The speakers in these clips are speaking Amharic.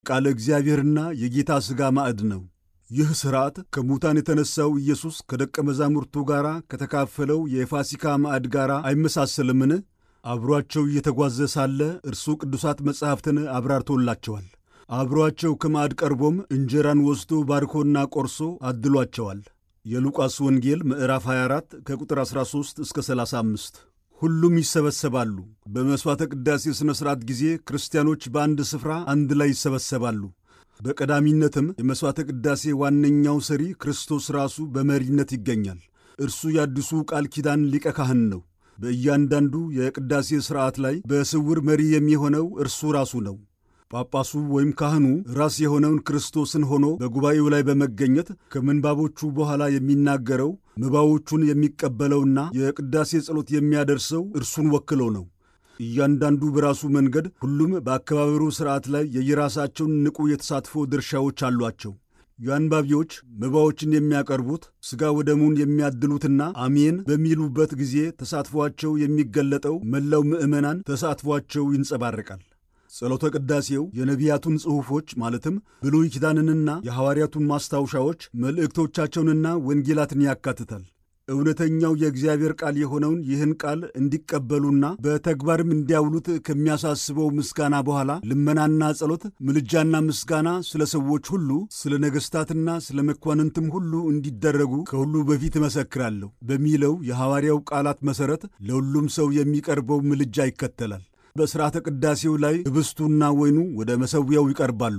ቃለ እግዚአብሔርና የጌታ ሥጋ ማዕድ ነው። ይህ ሥርዓት ከሙታን የተነሣው ኢየሱስ ከደቀ መዛሙርቱ ጋር ከተካፈለው የፋሲካ ማዕድ ጋር አይመሳሰልምን? አብሮአቸው እየተጓዘ ሳለ እርሱ ቅዱሳት መጻሕፍትን አብራርቶላቸዋል። አብሮአቸው ከማዕድ ቀርቦም እንጀራን ወስዶ ባርኮና ቆርሶ አድሏቸዋል። የሉቃስ ወንጌል ምዕራፍ 24 ከቁጥር 13 እስከ 35። ሁሉም ይሰበሰባሉ። በመሥዋዕተ ቅዳሴ ሥነ ሥርዓት ጊዜ ክርስቲያኖች በአንድ ስፍራ አንድ ላይ ይሰበሰባሉ። በቀዳሚነትም የመሥዋዕተ ቅዳሴ ዋነኛው ሰሪ ክርስቶስ ራሱ በመሪነት ይገኛል። እርሱ የአዲሱ ቃል ኪዳን ሊቀ ካህን ነው። በእያንዳንዱ የቅዳሴ ሥርዓት ላይ በስውር መሪ የሚሆነው እርሱ ራሱ ነው። ጳጳሱ ወይም ካህኑ ራስ የሆነውን ክርስቶስን ሆኖ በጉባኤው ላይ በመገኘት ከምንባቦቹ በኋላ የሚናገረው ምባዎቹን የሚቀበለውና የቅዳሴ ጸሎት የሚያደርሰው እርሱን ወክሎ ነው። እያንዳንዱ በራሱ መንገድ፣ ሁሉም በአከባበሩ ሥርዓት ላይ የየራሳቸውን ንቁ የተሳትፎ ድርሻዎች አሏቸው። የአንባቢዎች መባዎችን የሚያቀርቡት ሥጋ ወደሙን የሚያድሉትና አሜን በሚሉበት ጊዜ ተሳትፏቸው የሚገለጠው መላው ምዕመናን ተሳትፏቸው ይንጸባረቃል። ጸሎተ ቅዳሴው የነቢያቱን ጽሑፎች ማለትም ብሉይ ኪዳንንና የሐዋርያቱን ማስታወሻዎች መልእክቶቻቸውንና ወንጌላትን ያካትታል። እውነተኛው የእግዚአብሔር ቃል የሆነውን ይህን ቃል እንዲቀበሉና በተግባርም እንዲያውሉት ከሚያሳስበው ምስጋና በኋላ ልመናና ጸሎት፣ ምልጃና ምስጋና ስለ ሰዎች ሁሉ፣ ስለ ነገሥታትና ስለ መኳንንትም ሁሉ እንዲደረጉ ከሁሉ በፊት እመሰክራለሁ በሚለው የሐዋርያው ቃላት መሠረት ለሁሉም ሰው የሚቀርበው ምልጃ ይከተላል። በሥርዓተ ቅዳሴው ላይ ኅብስቱና ወይኑ ወደ መሠዊያው ይቀርባሉ።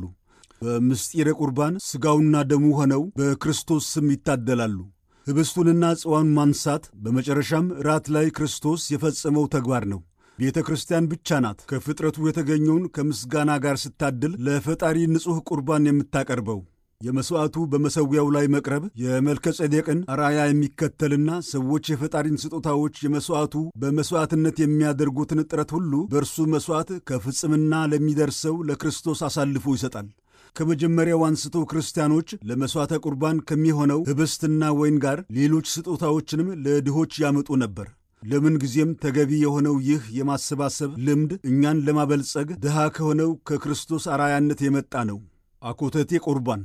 በምስጢረ ቁርባን ሥጋውና ደሙ ሆነው በክርስቶስ ስም ይታደላሉ። ኅብስቱንና ጽዋውን ማንሳት በመጨረሻም ራት ላይ ክርስቶስ የፈጸመው ተግባር ነው። ቤተ ክርስቲያን ብቻ ናት ከፍጥረቱ የተገኘውን ከምስጋና ጋር ስታድል ለፈጣሪ ንጹሕ ቁርባን የምታቀርበው። የመሥዋዕቱ በመሠዊያው ላይ መቅረብ የመልከ ጼዴቅን አርአያ የሚከተልና ሰዎች የፈጣሪን ስጦታዎች የመሥዋዕቱ በመሥዋዕትነት የሚያደርጉትን ጥረት ሁሉ በእርሱ መሥዋዕት ከፍጽምና ለሚደርሰው ለክርስቶስ አሳልፎ ይሰጣል። ከመጀመሪያው አንስቶ ክርስቲያኖች ለመሥዋዕተ ቁርባን ከሚሆነው ኅብስትና ወይን ጋር ሌሎች ስጦታዎችንም ለድሆች ያመጡ ነበር። ለምን ጊዜም ተገቢ የሆነው ይህ የማሰባሰብ ልምድ እኛን ለማበልጸግ ድሃ ከሆነው ከክርስቶስ አርአያነት የመጣ ነው። አኮተቴ ቁርባን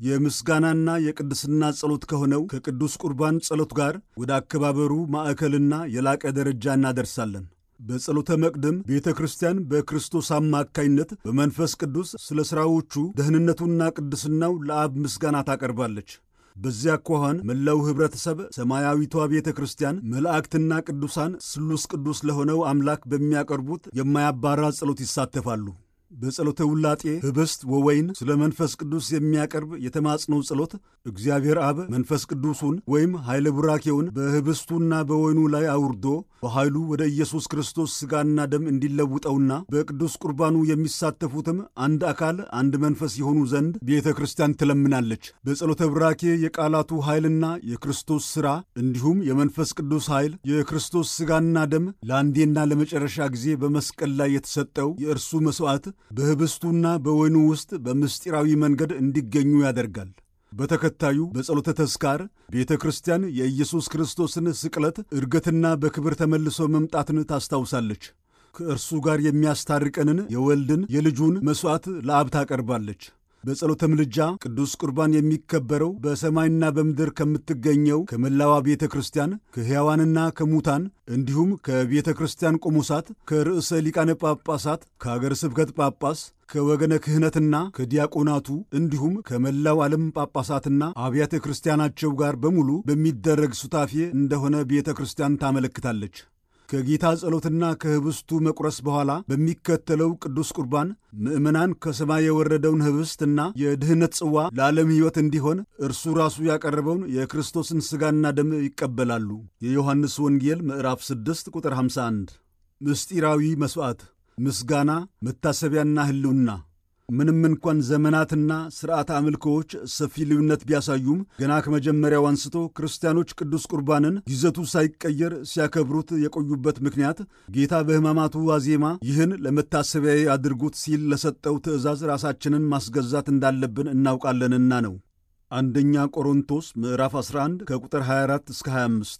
የምስጋናና የቅድስና ጸሎት ከሆነው ከቅዱስ ቁርባን ጸሎት ጋር ወደ አከባበሩ ማዕከልና የላቀ ደረጃ እናደርሳለን። በጸሎተ መቅደም ቤተ ክርስቲያን በክርስቶስ አማካይነት በመንፈስ ቅዱስ ስለ ሥራዎቹ ደህንነቱና ቅድስናው ለአብ ምስጋና ታቀርባለች። በዚያ አኳኋን መላው ኅብረተሰብ ሰማያዊቷ ቤተ ክርስቲያን መላእክትና ቅዱሳን ስሉስ ቅዱስ ለሆነው አምላክ በሚያቀርቡት የማያባራ ጸሎት ይሳተፋሉ። በጸሎተ ውላጤ ኅብስት ወወይን ስለ መንፈስ ቅዱስ የሚያቀርብ የተማጽኖ ጸሎት እግዚአብሔር አብ መንፈስ ቅዱሱን ወይም ኃይለ ቡራኬውን በኅብስቱና በወይኑ ላይ አውርዶ በኃይሉ ወደ ኢየሱስ ክርስቶስ ሥጋና ደም እንዲለውጠውና በቅዱስ ቁርባኑ የሚሳተፉትም አንድ አካል አንድ መንፈስ የሆኑ ዘንድ ቤተ ክርስቲያን ትለምናለች። በጸሎተ ቡራኬ የቃላቱ ኃይልና የክርስቶስ ሥራ እንዲሁም የመንፈስ ቅዱስ ኃይል የክርስቶስ ሥጋና ደም ለአንዴና ለመጨረሻ ጊዜ በመስቀል ላይ የተሰጠው የእርሱ መሥዋዕት በኅብስቱና በወይኑ ውስጥ በምስጢራዊ መንገድ እንዲገኙ ያደርጋል። በተከታዩ በጸሎተ ተስካር ቤተ ክርስቲያን የኢየሱስ ክርስቶስን ስቅለት፣ ዕርገትና በክብር ተመልሶ መምጣትን ታስታውሳለች። ከእርሱ ጋር የሚያስታርቀንን የወልድን የልጁን መሥዋዕት ለአብ ታቀርባለች። በጸሎተ ምልጃ ቅዱስ ቁርባን የሚከበረው በሰማይና በምድር ከምትገኘው ከመላዋ ቤተ ክርስቲያን ከሕያዋንና ከሙታን እንዲሁም ከቤተ ክርስቲያን ቆሞሳት፣ ከርዕሰ ሊቃነ ጳጳሳት፣ ከአገር ስብከት ጳጳስ፣ ከወገነ ክህነትና ከዲያቆናቱ እንዲሁም ከመላው ዓለም ጳጳሳትና አብያተ ክርስቲያናቸው ጋር በሙሉ በሚደረግ ሱታፌ እንደሆነ ቤተ ክርስቲያን ታመለክታለች። ከጌታ ጸሎትና ከኅብስቱ መቁረስ በኋላ በሚከተለው ቅዱስ ቁርባን ምዕመናን ከሰማይ የወረደውን ኅብስትና የድኅነት ጽዋ ለዓለም ሕይወት እንዲሆን እርሱ ራሱ ያቀረበውን የክርስቶስን ሥጋና ደም ይቀበላሉ። የዮሐንስ ወንጌል ምዕራፍ 6 ቁጥር 51። ምስጢራዊ መሥዋዕት፣ ምስጋና፣ መታሰቢያና ሕልውና ምንም እንኳን ዘመናትና ሥርዓተ አምልኮዎች ሰፊ ልዩነት ቢያሳዩም ገና ከመጀመሪያው አንስቶ ክርስቲያኖች ቅዱስ ቁርባንን ይዘቱ ሳይቀየር ሲያከብሩት የቆዩበት ምክንያት ጌታ በሕማማቱ ዋዜማ ይህን ለመታሰቢያዬ አድርጉት ሲል ለሰጠው ትእዛዝ ራሳችንን ማስገዛት እንዳለብን እናውቃለንና ነው። አንደኛ ቆሮንቶስ ምዕራፍ 11 ከቁጥር 24 እስከ 25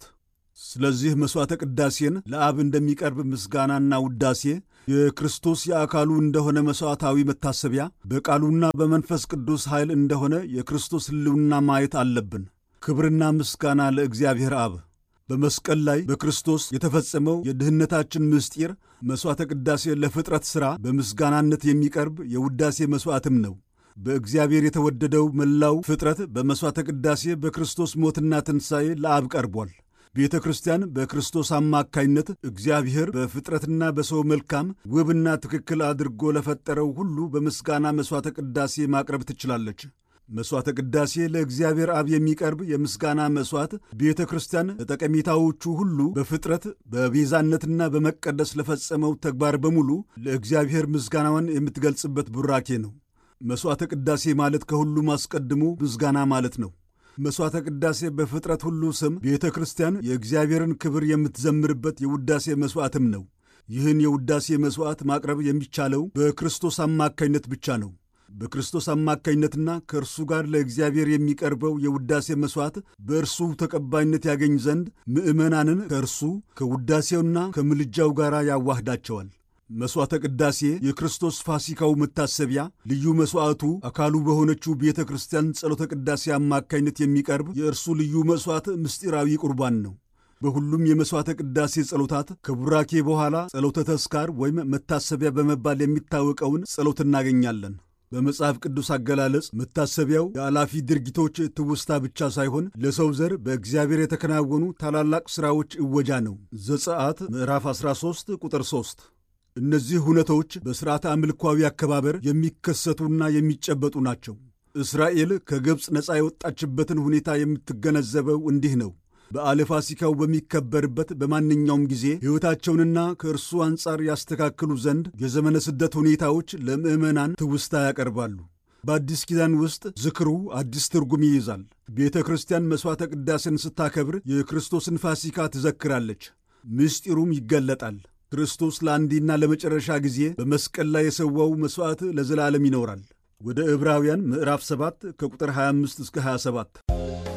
ስለዚህ መሥዋዕተ ቅዳሴን ለአብ እንደሚቀርብ ምስጋናና ውዳሴ የክርስቶስ የአካሉ እንደሆነ መሥዋዕታዊ መታሰቢያ በቃሉና በመንፈስ ቅዱስ ኃይል እንደሆነ የክርስቶስ ሕልውና ማየት አለብን። ክብርና ምስጋና ለእግዚአብሔር አብ። በመስቀል ላይ በክርስቶስ የተፈጸመው የድኅነታችን ምስጢር መሥዋዕተ ቅዳሴ ለፍጥረት ሥራ በምስጋናነት የሚቀርብ የውዳሴ መሥዋዕትም ነው። በእግዚአብሔር የተወደደው መላው ፍጥረት በመሥዋዕተ ቅዳሴ በክርስቶስ ሞትና ትንሣኤ ለአብ ቀርቧል። ቤተ ክርስቲያን በክርስቶስ አማካይነት እግዚአብሔር በፍጥረትና በሰው መልካም ውብና ትክክል አድርጎ ለፈጠረው ሁሉ በምስጋና መሥዋዕተ ቅዳሴ ማቅረብ ትችላለች። መሥዋዕተ ቅዳሴ ለእግዚአብሔር አብ የሚቀርብ የምስጋና መሥዋዕት ቤተ ክርስቲያን ለጠቀሜታዎቹ ሁሉ በፍጥረት በቤዛነትና በመቀደስ ለፈጸመው ተግባር በሙሉ ለእግዚአብሔር ምስጋናዋን የምትገልጽበት ቡራኬ ነው። መሥዋዕተ ቅዳሴ ማለት ከሁሉም አስቀድሞ ምስጋና ማለት ነው። መሥዋዕተ ቅዳሴ በፍጥረት ሁሉ ስም ቤተ ክርስቲያን የእግዚአብሔርን ክብር የምትዘምርበት የውዳሴ መሥዋዕትም ነው። ይህን የውዳሴ መሥዋዕት ማቅረብ የሚቻለው በክርስቶስ አማካይነት ብቻ ነው። በክርስቶስ አማካኝነትና ከእርሱ ጋር ለእግዚአብሔር የሚቀርበው የውዳሴ መሥዋዕት በእርሱ ተቀባይነት ያገኝ ዘንድ ምዕመናንን ከእርሱ ከውዳሴውና ከምልጃው ጋር ያዋህዳቸዋል። መሥዋዕተ ቅዳሴ የክርስቶስ ፋሲካው መታሰቢያ ልዩ መሥዋዕቱ አካሉ በሆነችው ቤተ ክርስቲያን ጸሎተ ቅዳሴ አማካኝነት የሚቀርብ የእርሱ ልዩ መሥዋዕት ምስጢራዊ ቁርባን ነው። በሁሉም የመሥዋዕተ ቅዳሴ ጸሎታት ከቡራኬ በኋላ ጸሎተ ተስካር ወይም መታሰቢያ በመባል የሚታወቀውን ጸሎት እናገኛለን። በመጽሐፍ ቅዱስ አገላለጽ መታሰቢያው የኃላፊ ድርጊቶች ትውስታ ብቻ ሳይሆን ለሰው ዘር በእግዚአብሔር የተከናወኑ ታላላቅ ሥራዎች እወጃ ነው። ዘጸአት ምዕራፍ 13 ቁጥር 3 እነዚህ ሁነቶች በሥርዓተ አምልኳዊ አከባበር የሚከሰቱና የሚጨበጡ ናቸው። እስራኤል ከግብፅ ነፃ የወጣችበትን ሁኔታ የምትገነዘበው እንዲህ ነው። በዓለ ፋሲካው በሚከበርበት በማንኛውም ጊዜ ሕይወታቸውንና ከእርሱ አንጻር ያስተካክሉ ዘንድ የዘመነ ስደት ሁኔታዎች ለምዕመናን ትውስታ ያቀርባሉ። በአዲስ ኪዳን ውስጥ ዝክሩ አዲስ ትርጉም ይይዛል። ቤተ ክርስቲያን መሥዋዕተ ቅዳሴን ስታከብር የክርስቶስን ፋሲካ ትዘክራለች፣ ምስጢሩም ይገለጣል። ክርስቶስ ለአንዴና ለመጨረሻ ጊዜ በመስቀል ላይ የሰዋው መሥዋዕት ለዘላለም ይኖራል። ወደ ዕብራውያን ምዕራፍ 7 ከቁጥር 25 እስከ 27